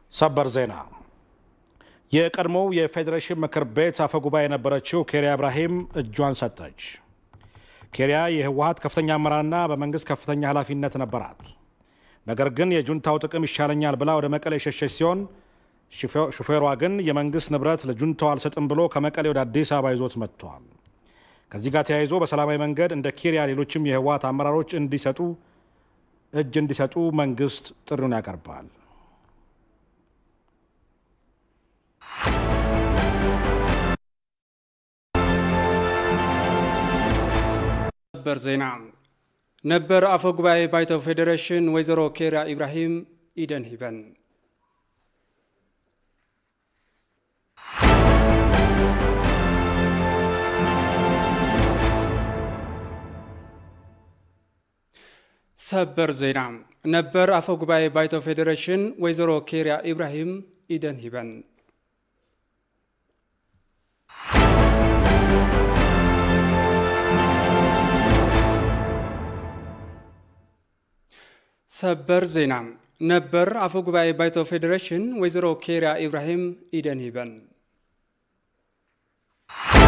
ሰበር ዜና የቀድሞው የፌዴሬሽን ምክር ቤት አፈጉባኤ የነበረችው ኬሪያ ኢብራሂም እጇን ሰጠች። ኬሪያ የህወሀት ከፍተኛ አመራርና በመንግስት ከፍተኛ ኃላፊነት ነበራት። ነገር ግን የጁንታው ጥቅም ይሻለኛል ብላ ወደ መቀሌ የሸሸች ሲሆን ሹፌሯ ግን የመንግስት ንብረት ለጁንታው አልሰጥም ብሎ ከመቀሌ ወደ አዲስ አበባ ይዞት መጥቷል። ከዚህ ጋር ተያይዞ በሰላማዊ መንገድ እንደ ኬሪያ ሌሎችም የህወሀት አመራሮች እንዲሰጡ እጅ እንዲሰጡ መንግስት ጥሪውን ያቀርባል። ሰበር ዜና ነበር አፈ ጉባኤ ባይቶ ፌዴሬሽን ወይዘሮ ኬሪያ ኢብራሂም ኢደን ሂበን ሰበር ዜና ነበር አፈ ጉባኤ ባይቶ ፌዴሬሽን ወይዘሮ ኬሪያ ኢብራሂም ኢደን ሂበን ሰበር ዜና ነበር አፈ ጉባኤ ባይቶ ፌዴሬሽን ወይዘሮ ኬሪያ ኢብራሂም ኢደን ሂበን